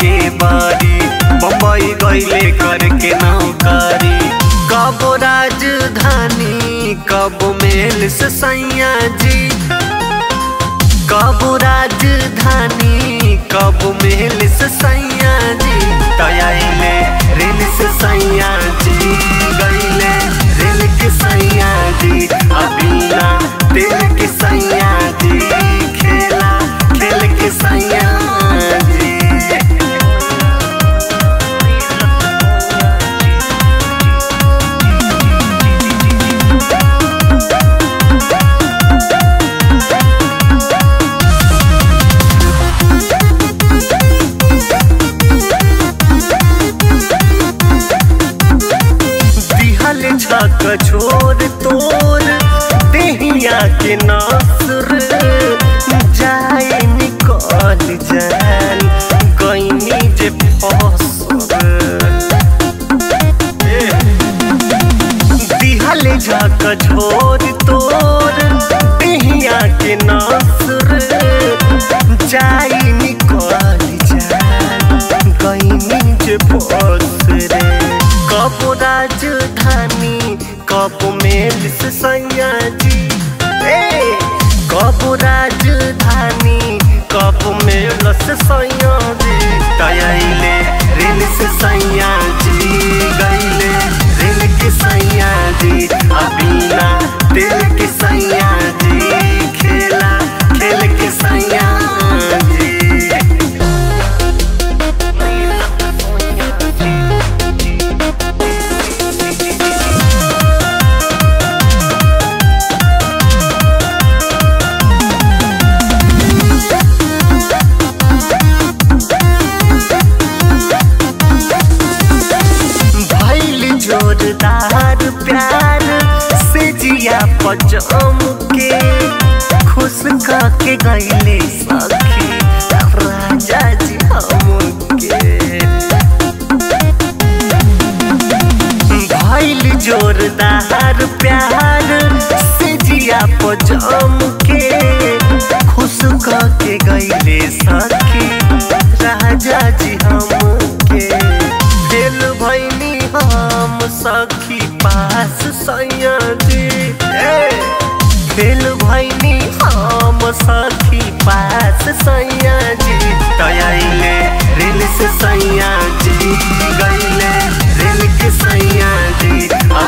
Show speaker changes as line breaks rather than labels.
के बारी बम्बई गईले करके नौकरी कब राजधानी कब मेल से सैया जी कब राजधानी कब मेल से सैया जी तयाइले रेल से सैया जी गईले रेल के सैया जी अबीना दिल के सैया जी खेला खेल के सैया जी दिहल छक छोर तोर देहिया के नासुर जाए निकल जान गईनी जे फसर दिहल झक छोर तोर देहिया के नासुर जाए निकल जान गईनी जे फसर कब राजधानी कब मेल से सैया जी ए कब राजधानी कब मेल से सैया जी तयाइले रेल से सैया जी गईले रेल के सैया जी अबीना दिल के सैया जी खेला खेल के सैया जी भैल जोरदार प्यार से जिया पचम के खुश के गईले सखी राजा जी हमके भैल जोरदार प्यार से जिया पचम के खुश के गईले सखी राजा जी हमके दिल भैनी हम सखी पास सैया जी ए, दिल भैनी हम सखी पास सैया जी तयाइले रेल से सैया जी गईले रेल के सैया जी